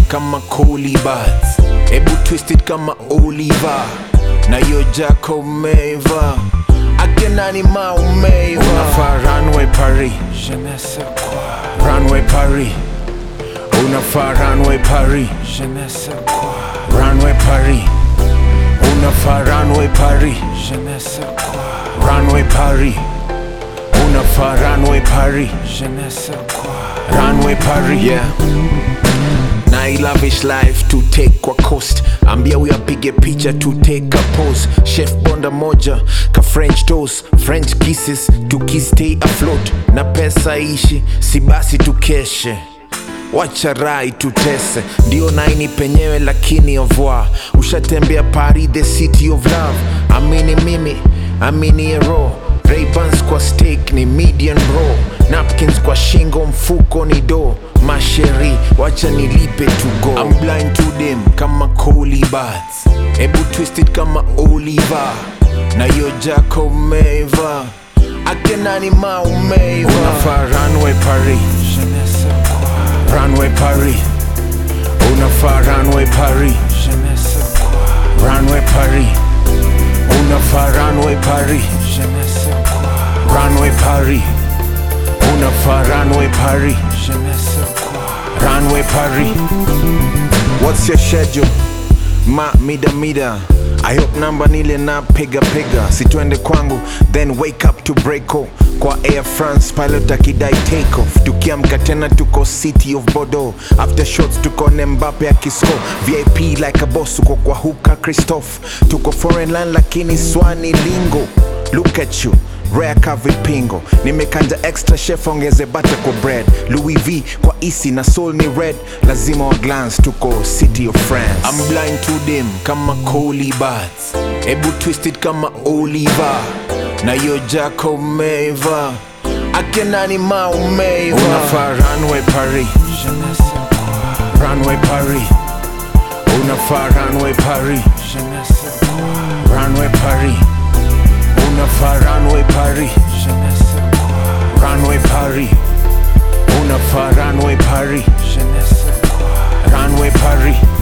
kama Colibats, ebu twisted kama Oliver na yo Jaco Meva akenani maumeiva unafaa runway Paris, je ne sais quoi runway Paris, unafaa runway Paris, je ne sais quoi runway Paris, unafaa runway Paris, je ne sais quoi runway Paris, unafaa runway Paris, je ne sais quoi runway Paris, yeah na I lavish life to take kwa coast ambia huyo apige picha to take a pose chef bonda moja ka french toast french kisses tukistay afloat na pesa ishi si basi tukeshe wacha rai tutese ndio naini penyewe lakini ovwa ushatembea paris the city of love amini mimi amini ero Ray-Bans kwa steak ni median bro napkins kwa shingo mfuko ni do masheri wacha nilipe to go I'm blind to them kama Colibats ebu twisted kama Oliver na yo Jaco Meva akenani maumeiva unafaa runway Paris je ne sais quoi runway Paris unafaa runway Paris je ne sais quoi runway Paris unafaa runway Paris je ne sais quoi runway Paris unafaa runway Paris je ne sais quoi runway Paris what's your schedule ma mida mida I hope namba nile na piga piga situende kwangu then wake up to breako kwa Air France pilot akidai take off tukiamka tena tuko city of Bordeaux after shots tuko ne Mbappe akisko VIP like a boss uko kwa huka Christophe tuko foreign land lakini swani lingo look at you rare ka vipingo nimekanja extra chef ongeze bata kwa bread louis v kwa isi na soul ni red lazima wa glance tuko city of france I'm blind to them kama Colibats ebu twisted kama oliver na yo Jaco Meva akenani maumeiva unafaa runway paris je ne sais quoi runway paris unafaa runway paris je ne sais quoi runway paris unafaa runway Paris, je ne sais quoi. Runway Paris, unafaa runway Paris, je ne sais quoi. Runway Paris.